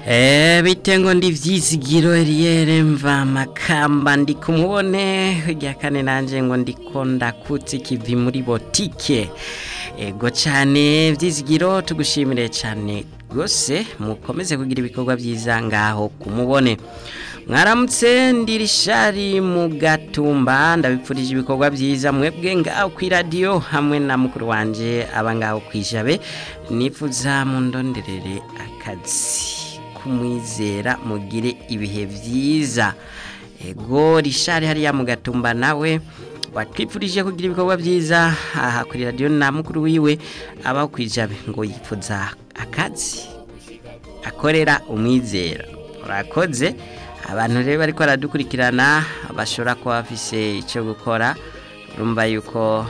Eh bitengo ndi vyizigiro Eliere mva makamba ndi kumubone rya kane nanje ngo ndiko ndakutse kivi muri botike ego cyane vyizigiro tugushimire cyane gose mukomeze kugira ibikorwa byiza ngaho kumubone mwaramutse ndirishari mu gatumba ndabipfurije ibikorwa byiza mwebwe ngaho ku radio hamwe na mukuru wanje aba ngaho kwijabe nifuza mundonderere akazi kumwizera mugire ibihe byiza ego rishari hariya mu gatumba nawe watwipfurije kugira ibikorwa byiza aha kuri radio na mukuru wiwe aba kwijabe ngo yifuza akazi akorera umwizera urakoze abantu rero bariko baradukurikirana bashobora kuba bafise icyo gukora urumva yuko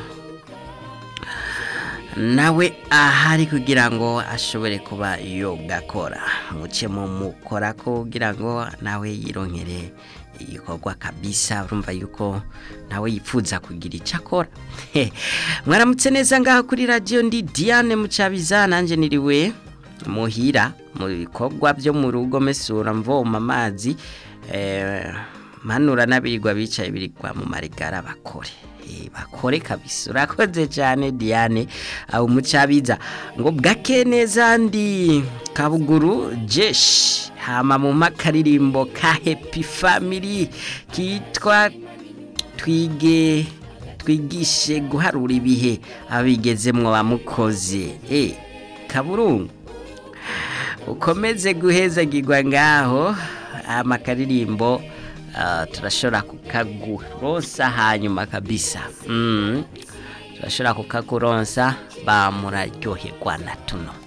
nawe ahari kugira ngo ashobore kuba yogakora muce mu mukora kugira ngo nawe yironkere igikorwa kabisa urumva yuko nawe yifuza kugira icyo akora mwaramutse neza ngaho kuri radiyo ndi diane mucabiza nanjye niriwe muhira mu bikorwa byo mu rugo mesura mvoma amazi manura n'abirigwa bicaye birigwa mu marigara bakore bakore kabisa urakoze cyane diane aho umucabiza ngo bwake neza ndi kabuguru jeshi hama mu makaririmbo ka happy family kitwa twige twigishe guharura ibihe abigezemwo bamukoze eh kaburungu ukomeze guhezagirwa ngaho amakaririmbo turashobora kukaguronsa hanyuma kabisa turashobora kukaguronsa bamuraryoherwa na tuno